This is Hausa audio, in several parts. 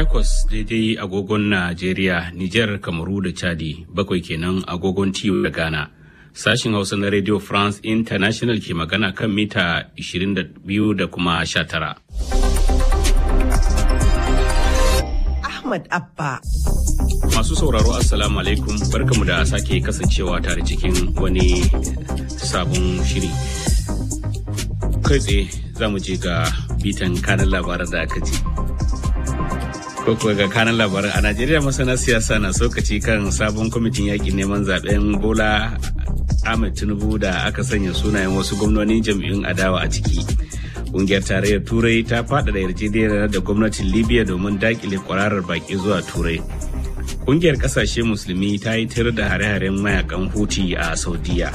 Takwas daidai agogon Najeriya, Nijar, Kamaru da Chadi, bakwai kenan agogon Tiyo da Ghana. Sashin Hausa na Radio France International ke magana kan mita 22 da kuma 19. Ahmad Abba. Masu sauraro Assalamu alaikum barkamu da sake kasancewa tare cikin wani sabon shiri. Kai tsaye za mu je ga bitan kanan labaran da aka ji. ko kuwa ga kanan labaran a najeriya masana siyasa na sokaci kan sabon kwamitin yakin neman zaben bola ahmed tinubu da aka sanya sunayen wasu gwamnonin jam'iyyun adawa a ciki ƙungiyar tarayyar turai ta faɗaɗa yarjejeniyar da gwamnatin libya domin dakile kwararar baki zuwa turai ƙungiyar ƙasashe musulmi ta yi tir da hare-haren mayakan huti a saudiya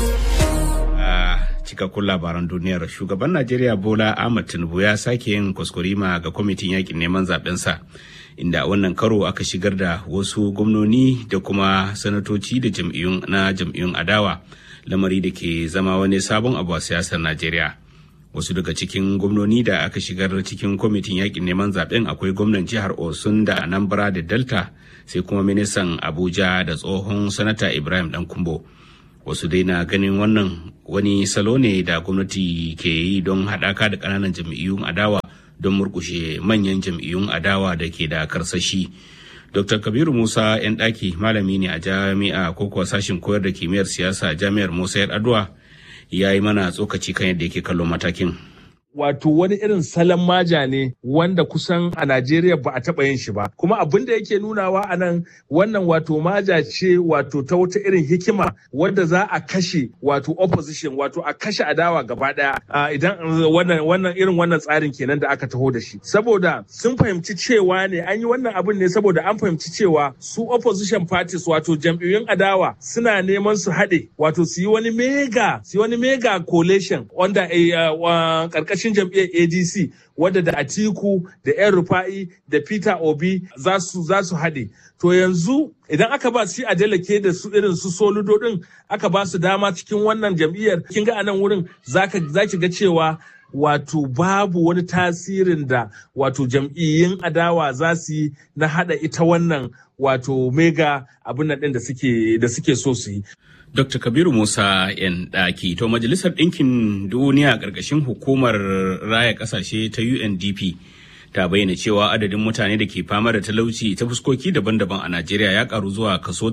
cikakkun labaran duniyar shugaban najeriya bola ahmad tinubu ya sake yin kuskurima ga kwamitin yakin neman zabensa inda wannan karo aka shigar da wasu gwamnoni da kuma sanatoci da jam'iyyun na jam'iyyun adawa lamari da ke zama wani sabon abu a siyasar najeriya wasu daga cikin gwamnoni da aka shigar cikin kwamitin yakin neman zaben akwai gwamnan jihar osun da anambra da delta sai kuma ministan abuja da tsohon sanata ibrahim dan kumbo wasu dai na ganin wannan wani salo ne da gwamnati ke yi don haɗaka da ƙananan jam'iyyun adawa don murkushe manyan jam'iyyun adawa da ke da karsashi dr kabiru musa yan ɗaki malami ne a jami'a ko kuwa sashin koyar da kimiyyar siyasa jami'ar musa yar adwa ya yi mana tsokaci kan yadda yake kallon matakin wato wani irin salon maja ne wanda kusan a Najeriya ba a taɓa yin shi ba. Kuma abin da yake nunawa a nan wannan wato maja ce wato ta wata irin hikima wadda za a kashe wato opposition wato a kashe adawa gaba ɗaya idan wannan wannan irin wannan tsarin kenan da aka taho da shi. Saboda sun fahimci cewa ne an yi wannan abin ne saboda an fahimci cewa su opposition parties wato jam'iyyun adawa suna neman su haɗe wato su yi wani mega su yi wani mega coalition wanda ƙarƙashin cikin jam'iyyar adc wadda da atiku da yan rufa'i da peter obi za su haɗe to yanzu idan aka ba shi adeleke da su irin su soludo din aka ba su dama cikin wannan jam'iyyar kin ga anan wurin za ki ga cewa wato babu wani tasirin da wato jam'iyyun adawa za su yi na hada ita wannan wato mega abin nan din da suke so su yi Dr. Kabiru Musa yan ɗaki to Majalisar Ɗinkin Duniya ƙarƙashin hukumar raya ƙasashe ta UNDP ta bayyana cewa adadin mutane da ke fama da talauci ta fuskoki daban-daban a Najeriya ya karu zuwa kaso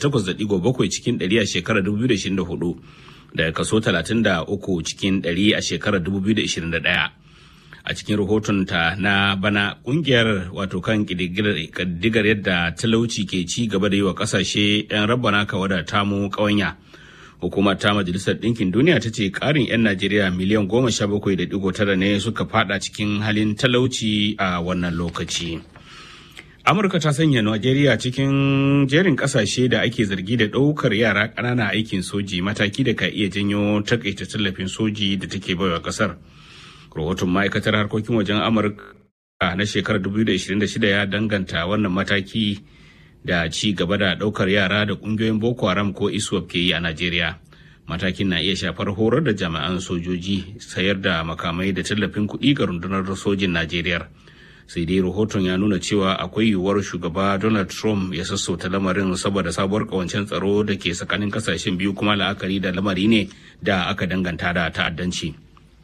38.7 cikin 100 a shekarar 2024 daga kaso 33 cikin 100 a shekarar 2021. a cikin rahotonta na bana kungiyar wato kan ƙididdigar yadda talauci ke ci gaba da yi wa kasashe 'yan rabana kawa da tamu ƙawanya hukumar ta majalisar ɗinkin duniya ta ce ƙarin 'yan najeriya miliyan goma sha bakwai da digo tara ne suka fada cikin halin talauci a wannan lokaci amurka ta sanya najeriya cikin jerin ƙasashe da ake zargi da ɗaukar yara ƙanana aikin soji mataki da ka iya janyo takaita tallafin soji da take baiwa ƙasar rahoton ma'aikatar harkokin wajen amurka na shekarar 2026 ya danganta wannan mataki da ci gaba da daukar yara da kungiyoyin boko haram ko iswap ke yi a najeriya matakin na iya shafar horar da jami'an sojoji sayar da makamai da tallafin kuɗi ga rundunar sojin najeriya sai dai rahoton ya nuna cewa akwai yiwuwar shugaba donald trump ya sassauta lamarin saboda sabuwar kawancen tsaro da ke tsakanin kasashen biyu kuma la'akari da lamari ne da aka danganta da ta'addanci.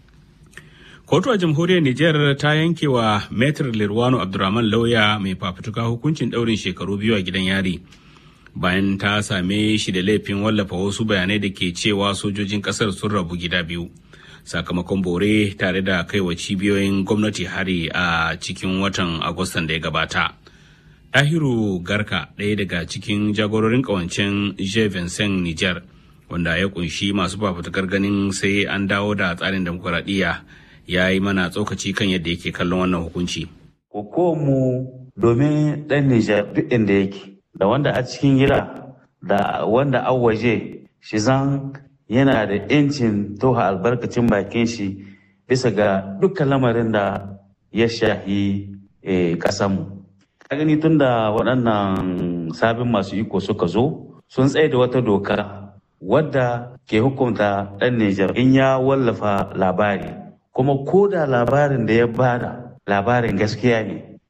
kotu a jamhuriyar Nijar ta yanke wa Metr Lirwano Abdurrahman lauya mai fafutuka hukuncin daurin shekaru biyu a gidan yari. Bayan ta same shi da laifin wallafa wasu bayanai da ke cewa sojojin kasar sun rabu gida biyu. Sakamakon bore tare da kaiwa cibiyoyin gwamnati hari a cikin watan Agustan da ya gabata. Tahiru Garka ɗaya daga cikin jagororin ƙawancen Je Vincent Nijar, wanda ya kunshi masu fafutukar ganin sai an dawo da tsarin demokuraɗiyya ya yi mana tsokaci kan yadda yake kallon wannan hukunci. mu domin ɗan Nijar duk inda yake, da wanda a cikin gida da wanda an waje shi zan yana da ‘yancin toha albarkacin bakin shi bisa ga dukkan lamarin da ya shahi ƙasanmu. Ka gani tun da waɗannan sabin masu iko suka zo, sun tsaye da wata doka wadda ke hukunta ɗan Nijar in ya wallafa labari. kuma ko da labarin da ya bada labarin gaskiya ne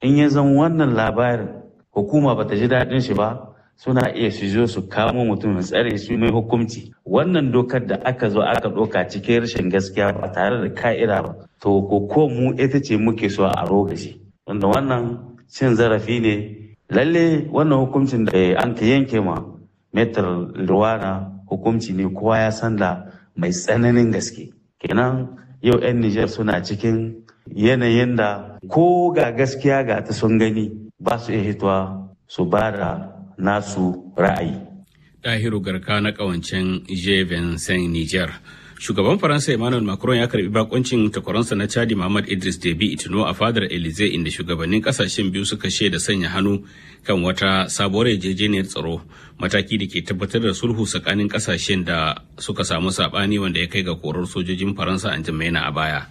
in ya zan wannan labarin hukuma ba ta ji daɗin shi ba suna iya su zo su kamo mutum tsare su mai hukunci wannan dokar da aka zo aka ɗauka cikin rashin gaskiya ba tare da ka'ida ba to ko ko mu ita ce muke so a rogashi wanda wannan cin zarafi ne lalle wannan hukuncin da an ka yanke ma metar ruwana hukunci ne kowa ya san da mai tsananin gaske kenan yau 'yan Nijar suna cikin yanayin da ko ga gaskiya ga ta sun gani ba su iya hitowa su ba da nasu ra'ayi. Ɗahiru Garka na ƙawancen Jeven Saint Niger. Shugaban Faransa Emmanuel Macron ya karbi bakoncin takwaransa na Chadi Muhammad Idris Deby Itno a fadar Elysee inda shugabannin kasashen biyu suka shaida sanya hannu kan wata sabuwar yarjejeniyar tsaro mataki da ke tabbatar da sulhu tsakanin kasashen da suka samu sabani wanda ya kai ga korar sojojin Faransa an jimaina a baya.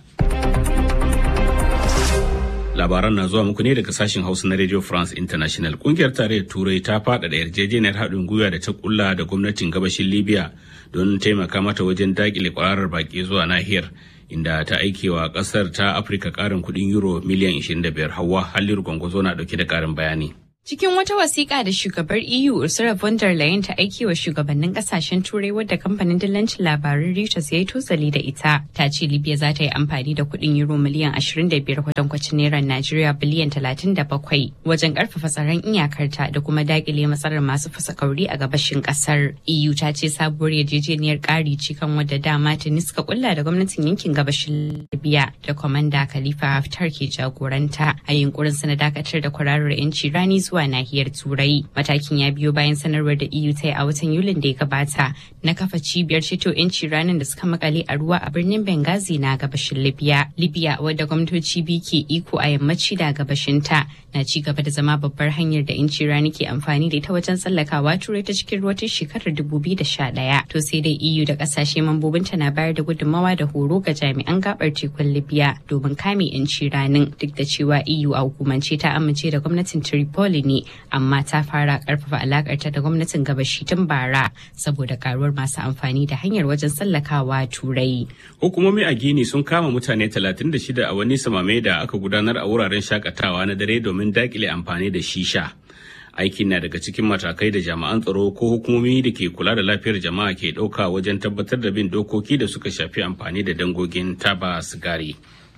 labaran na zuwa muku ne daga sashen hausa na radio france international kungiyar tarayyar turai ta faɗaɗa yarjejeniyar haɗin gwiwa da ta kulla da gwamnatin gabashin libya don taimaka mata wajen dakile kwararar baki zuwa nahiyar inda ta aikewa ƙasar ta afirka ƙarin kuɗin euro miliyan 25 hawa halin gwangwazo na ɗauke da ƙarin bayani Cikin wata wasiƙa da shugabar EU Ursula von der Leyen ta aiki wa shugabannin kasashen Turai wadda kamfanin dillancin labarun Reuters ya yi tosali da ita, ta ce Libya za ta yi amfani da kuɗin euro miliyan 25 kwatankwacin naira Najeriya biliyan 37 wajen ƙarfafa tsaron iyakarta da kuma daƙile matsalar masu fasa kauri a gabashin ƙasar. EU ta ce sabuwar yarjejeniyar ƙari ce kan wadda dama ta niska kulla da gwamnatin yankin gabashin Libya da kwamanda Khalifa Haftar ke jagoranta a yunkurin na dakatar da kwararar 'yanci rani zuwa nahiyar turai matakin ya biyo bayan sanarwar da eu ta yi a watan yulin da ya gabata na kafa cibiyar ceto 'yanci ranar da suka makale a ruwa a birnin benghazi na gabashin libya libya wadda gwamnatoci biyu ke iko a yammaci da gabashin ta na ci gaba da zama babbar hanyar da 'yanci rani ke amfani da ita wajen tsallakawa turai ta cikin ruwa ta shekarar 2011 to sai dai eu da kasashe mambobinta na bayar da gudummawa da horo ga jami'an gabar tekun libya domin kame 'yanci ranin duk da cewa eu a hukumance ta amince da gwamnatin tripoli ne amma ta fara karfafa alakarta da gwamnatin gabashi tun bara saboda karuwar masu amfani da hanyar wajen tsallakawa turai. Hukumomi a Gini sun kama mutane 36 a wani samame da aka gudanar a wuraren shakatawa na dare domin dakile amfani da shisha. Aikin na daga cikin matakai da jami'an tsaro ko hukumomi da ke kula da lafiyar jama'a ke ɗauka wajen tabbatar da bin dokoki da suka shafi amfani da dangogin taba sigari.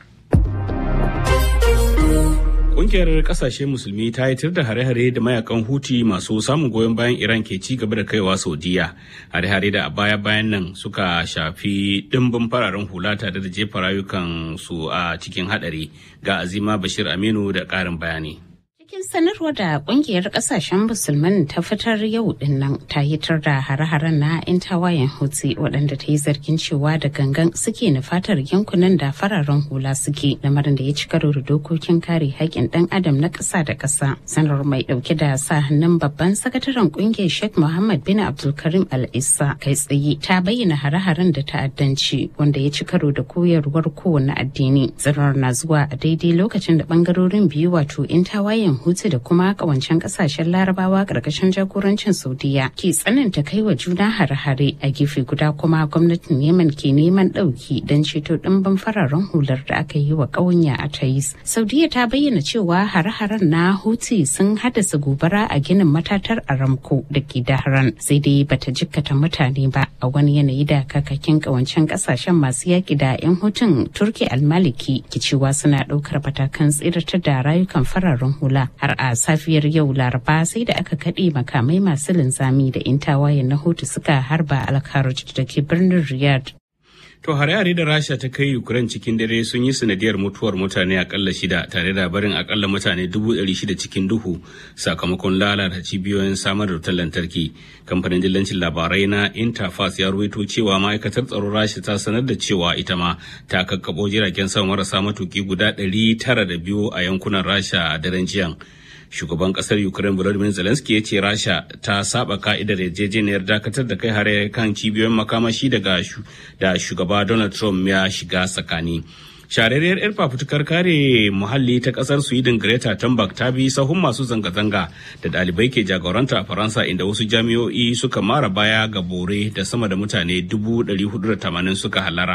Ƙungiyar ƙasashe musulmi ta yi da hare-hare da mayakan huti masu samun goyon bayan Iran ke ci gaba da kaiwa Saudiya. Hare-hare da a baya-bayan nan suka shafi ɗimbin fararen hula tare da jefa rayukan su a cikin haɗari ga Azima Bashir Aminu da ƙarin bayani. Cikin sanarwar da kungiyar kasashen musulman ta fitar yau din nan ta hitar da hare-haren na 'yan tawayen hutsi waɗanda ta yi zargin cewa da gangan suke nufatar yankunan da fararen hula suke lamarin da ya ci karo da dokokin kare haƙƙin ɗan adam na ƙasa da ƙasa. Sanar mai ɗauke da sa hannun babban sakataren kungiyar Sheikh Muhammad bin Abdulkarim Al-Issa kai tsaye ta bayyana hare-haren da ta'addanci wanda ya ci karo da koyarwar kowane addini. Tsirar na zuwa a daidai lokacin da ɓangarorin biyu wato 'yan tawayen Hutu da kuma kawancen kasashen larabawa karkashin jagorancin Saudiya ke tsananta kai wa juna hare-hare a gefe guda kuma gwamnatin Yemen ke neman ɗauki don ceto ɗimbin fararen hular da aka yi wa ƙawanya a Tais. Saudiya ta bayyana cewa hare-haren na Houthi sun haddasa gobara a ginin matatar Aramco da ke Dahran sai dai bata jikkata mutane ba a wani yanayi da kakakin kawancen kasashen masu yaki da 'yan hutun Turki almaliki ke cewa suna ɗaukar matakan tsiratar da rayukan fararen hula har a safiyar yau laraba sai da aka kaɗe makamai masu linzami da intawaye na hutu suka harba alkaraj da ke birnin riyadh To hare-hare da Rasha ta kai Ukraine cikin dare sun yi sanadiyar mutuwar mutane akalla shida tare da barin akalla mutane dubu ɗari shida cikin duhu sakamakon lalata cibiyoyin samar da wutar lantarki. Kamfanin dillancin labarai na Interfax ya ruwaito cewa ma'aikatar tsaron Rasha ta sanar da cewa ita ma ta kakkabo jiragen sama marasa matuki guda ɗari tara da biyu a yankunan Rasha a daren jiyan. shugaban kasar ukraine volodymyr zelensky ya ce rasha ta saba ka'idar yarjejeniyar dakatar da kai hare kan cibiyoyin makamashi daga da shugaba donald trump ya shiga tsakani shararriyar 'yar fafutukar kare muhalli ta kasar sweden greta thunberg ta bi sahun masu zanga-zanga da ɗalibai ke jagoranta a faransa inda wasu jami'o'i suka mara baya ga bore da sama da mutane 480 suka halara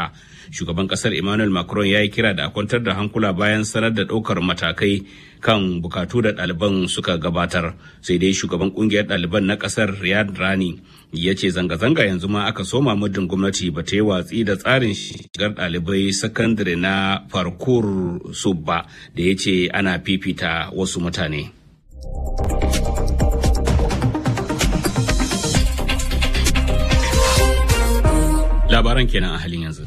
shugaban kasar emmanuel macron ya yi kira da a kwantar da hankula bayan sanar da ɗaukar matakai kan bukatu da ɗaliban suka gabatar sai dai shugaban kungiyar ɗaliban na kasar riyad rani ya ce zanga-zanga yanzu ma aka soma muddin gwamnati ba ta yi watsi da tsarin shigar ɗalibai sakandare na farkur subba da ya ce ana fifita wasu mutane. labaran kenan a halin yanzu.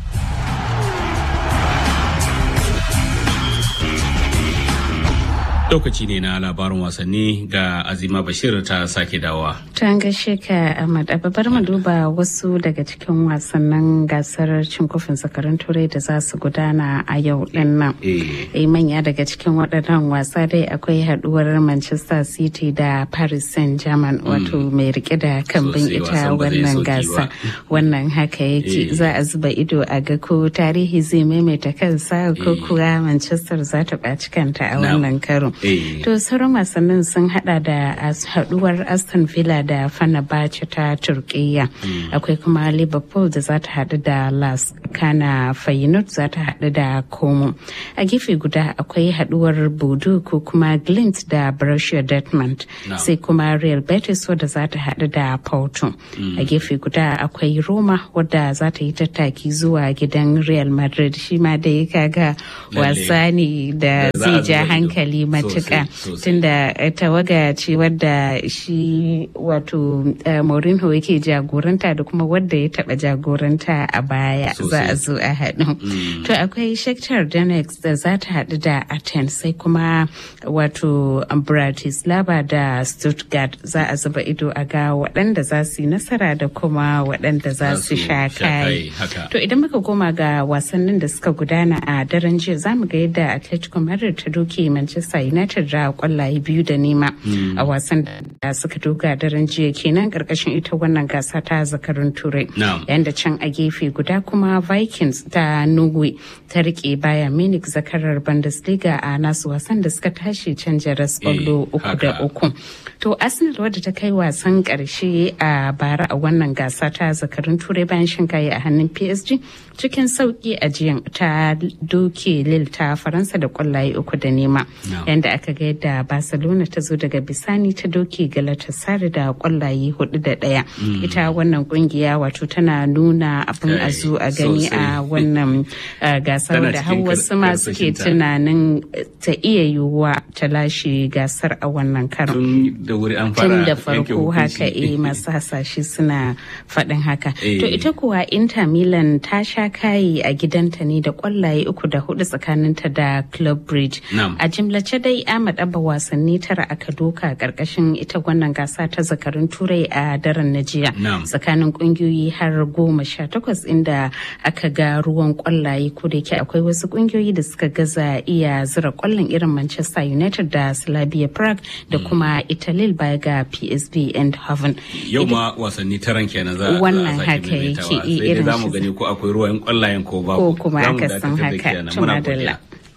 lokaci ne na labarin wasanni ga azima bashir ta sake dawowa. ta gaishe ka ahmad bar mu duba wasu daga cikin wasannin gasar cin kofin zakarun turai da za su gudana a yau din nan eh manya daga cikin waɗannan wasa dai akwai haduwar manchester city da paris saint germain wato mai rike da kambin ita wannan gasa wannan haka yake za a zuba ido a ga ko tarihi zai maimaita kansa ko kuwa manchester za ta ɓaci kanta a wannan karo To sauran wasannin sun hada da haduwar Aston Villa da Fenerbahce ta Turkiyya. Akwai kuma Liverpool da za ta hadu da Las Kana Feyenoord za ta hadu da Como. A gefe guda akwai haduwar Bodo ko kuma Glint da Borussia Dortmund. Sai kuma Real Betis wadda za ta hadu da Porto. A gefe guda akwai Roma wadda za ta yi tattaki zuwa gidan Real Madrid shi ma da ya kaga wasa ne da zai ja hankali matuƙa tunda tawaga ce wadda shi wato Mourinho yake jagoranta da kuma wadda ya taɓa jagoranta a baya za a zo a haɗu. To akwai Shakhtar Donetsk da za ta haɗu da Athens sai kuma wato Bratislava da Stuttgart za a zuba ido a ga waɗanda za su yi nasara da kuma waɗanda za su sha kai. To idan muka koma ga wasannin da suka gudana a daren jiya za mu ga yadda Atletico Madrid ta doke Manchester United da kwallaye biyu da nema a wasan da suka doga daren jiya kenan karkashin ita wannan gasa ta zakarun turai. Yayin da can a gefe guda kuma Vikings ta Norway ta rike baya Munich zakarar Bundesliga a nasu wasan da suka tashi can jaras kwallo uku da uku. To Arsenal wadda ta kai wasan karshe a bara a wannan gasa ta zakarun turai bayan shan kayi a hannun PSG cikin sauki a jiyan ta doke Lille ta Faransa da kwallaye uku da nema. Yanda aka ga yadda Barcelona ta zo daga bisani ta doke Galatasaray da kwallaye hudu da daya. Ita wannan kungiya wato tana nuna abin a zo a gani a wannan gasar da har wasu ma suke tunanin ta iya yiwuwa ta lashe gasar a wannan karon. Tun da farko haka eh masu hasashe suna faɗin haka. To ita kuwa Inter Milan ta sha kayi a gidanta ne da kwallaye uku da hudu tsakaninta da Club Bridge. A jimlace dai Ahmad Abba wasanni tara aka doka karkashin ita wannan gasa ta zakarun turai a daren na jiya. Tsakanin kungiyoyi har goma sha takwas inda aka ga ruwan kwallaye ko da yake akwai wasu kungiyoyi da suka gaza iya zira kwallon irin Manchester United da Slavia Prague da kuma Italy baya ga PSV Eindhoven. Yau ma wasanni taran kenan za a wannan haka yake irin za mu gani ko akwai ruwan kwallayen ko ba ko kuma aka san haka tumadalla.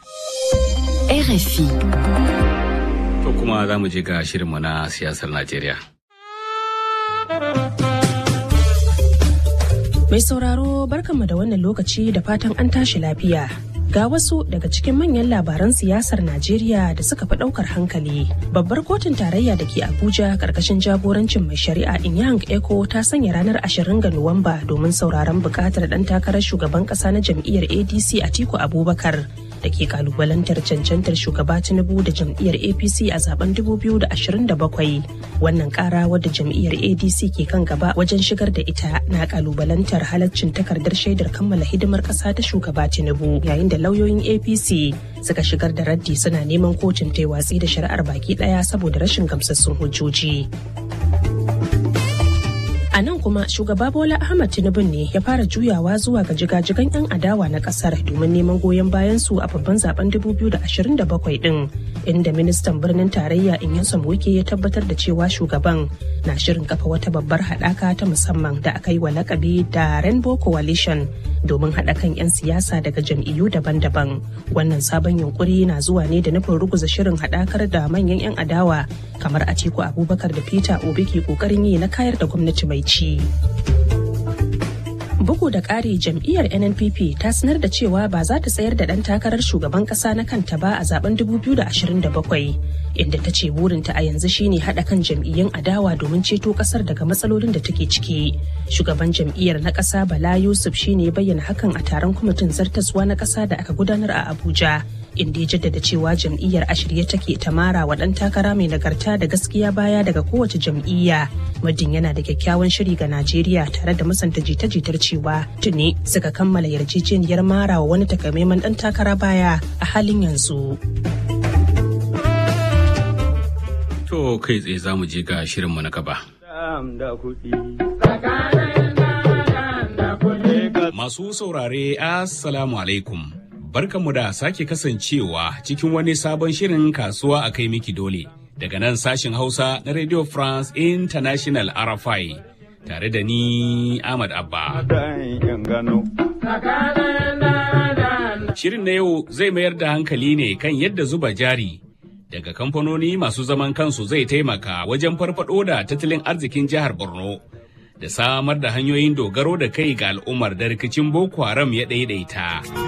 RFI. To kuma za mu je ga shirinmu na siyasar Najeriya. Mai sauraro barkanmu da wannan lokaci da fatan an tashi lafiya. Ga wasu daga cikin manyan labaran siyasar Najeriya da suka fi ɗaukar hankali. Babbar kotun tarayya da ke Abuja karkashin jagorancin mai shari'a Inyang Eko ta sanya ranar 20 ga Nuwamba domin sauraron buƙatar ɗan takarar shugaban ƙasa na jam'iyyar ADC Atiku Abubakar da ke kalubalantar cancantar shugaba Tinubu da jam'iyyar APC a zaben 2027. Wannan kara wadda jam'iyyar ADC ke kan gaba wajen shigar da ita na kalubalantar halaccin takardar shaidar kammala hidimar ƙasa ta shugaba Tinubu yayin da lauyoyin APC suka shigar da raddi suna neman kotun ta watsi da shari'ar baki ɗaya saboda rashin gamsassun hujjoji. A nan kuma shugaba Bola Ahmad Tinubu ne ya fara juyawa zuwa ga jigajigan 'yan adawa na kasar domin neman goyon bayan su a babban zaben 2027 din inda ministan birnin tarayya Inyasom Wike ya tabbatar da cewa shugaban na shirin kafa wata babbar haɗaka ta musamman da aka yi wa lakabi da Rainbow Coalition domin haɗa kan 'yan siyasa daga jam'iyyu daban-daban. Wannan sabon yunkuri na zuwa ne da nufin ruguza shirin haɗakar da manyan 'yan adawa kamar Atiku Abubakar da Peter Obi ke ƙoƙarin yi na kayar da gwamnati mai ci. Bugu da ƙari jam'iyyar NNPP ta sanar da cewa ba za ta tsayar da ɗan takarar shugaban ƙasa na kanta ba a zaben 2027 inda ta ce burinta a yanzu shine haɗa kan jam'iyyun adawa domin ceto ƙasar daga matsalolin da take ciki. Shugaban jam'iyyar na ƙasa Bala Yusuf shine bayyana hakan a taron kwamitin zartaswa na ƙasa da aka gudanar a Abuja. inda ya jaddada cewa jam'iyyar a shirye take ta mara wa ɗan takara mai nagarta da gaskiya baya daga kowace jam'iyya muddin yana da kyakkyawan shiri ga najeriya tare da musanta jita-jitar cewa tuni suka kammala yarjejeniyar mara wa wani takamaiman ɗan takara baya a halin yanzu. To kai tsaye za mu je ga shirinmu na gaba. Masu saurare, Assalamu alaikum. barkanmu da sake kasancewa cikin wani sabon shirin kasuwa a kai miki dole daga nan sashin hausa na radio france international rfi tare da ni ahmad abba shirin na yau zai mayar da hankali ne kan yadda zuba jari daga kamfanoni masu zaman kansu zai taimaka wajen farfado da tattalin arzikin jihar borno da samar da hanyoyin dogaro da kai ga al'ummar da rikicin boko haram ya ɗaiɗaita.